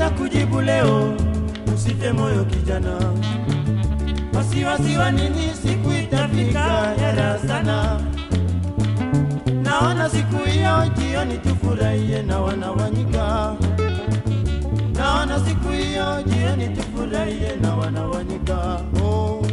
nitakujibu leo, usife moyo kijana. Wasiwasi wa nini? Siku itafika hera sana. Naona siku hiyo jioni tufurahie na wanawanyika. Naona siku hiyo jioni tufurahie na wanawanyika. Oh.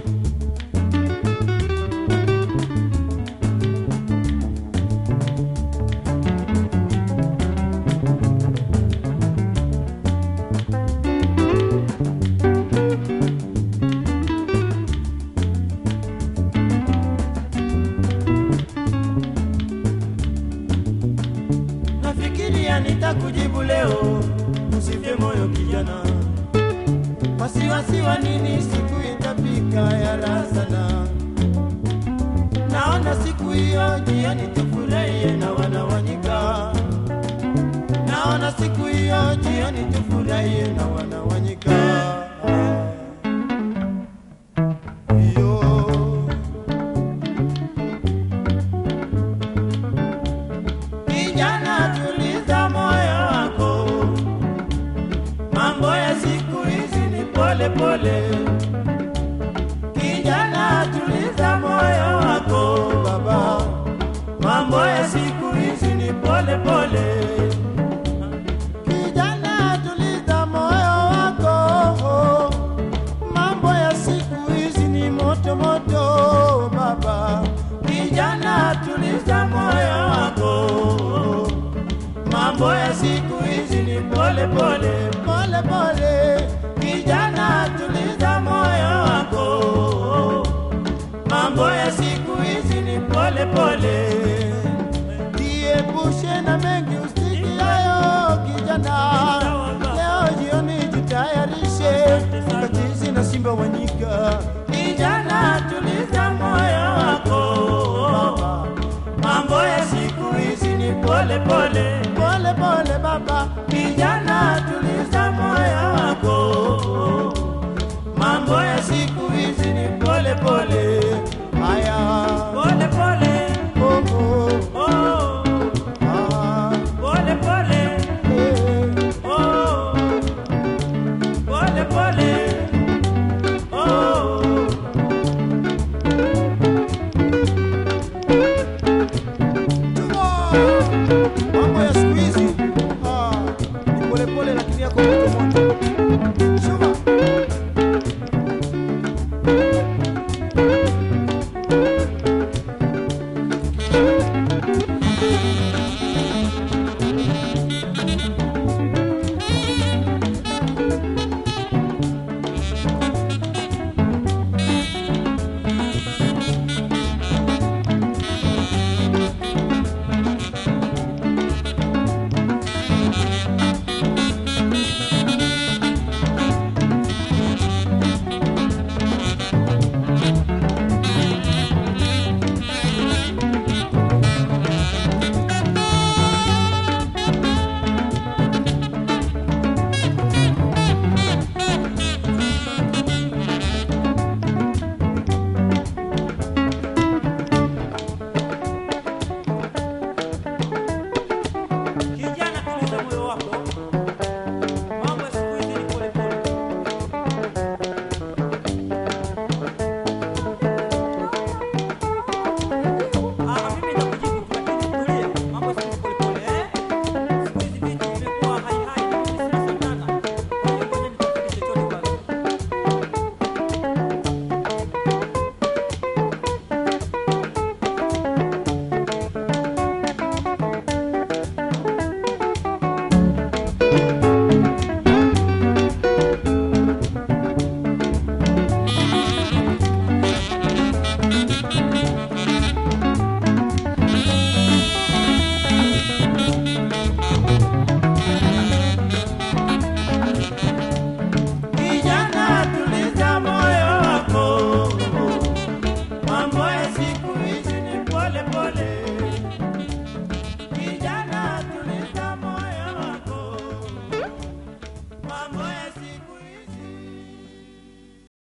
Nafikiria nitakujibu leo, usife moyo kijana. Wasiwasi wa nini? Siku itafika ya raha sana. Naona siku hiyo jioni tufurahie na wanawanyika. Naona siku hiyo jioni tufurahie na wanawanyika. Yo. Kijana, tuliza moyo wako, mambo ya siku hizi ni pole pole. Kijana, tuliza moyo wako baba, mambo ya siku hizi ni pole pole. Kijana, tuliza moyo wako, mambo ya siku hizi ni moto moto baba. Kijana, tuliza moyo wako, mambo ya siku hizi ni pole pole pole pole. Kijana, tuliza moyo wako, mambo ya siku hizi ni pole pole. Jiepushe na mengi usikiayo kijana, leo jioni jitayarishe katizi na simba wanyika. Kijana, tuliza moyo wako, mambo ya siku hizi ni pole pole pole pole. Baba kijana, tuliza moyo wako, mambo ya siku hizi ni pole pole.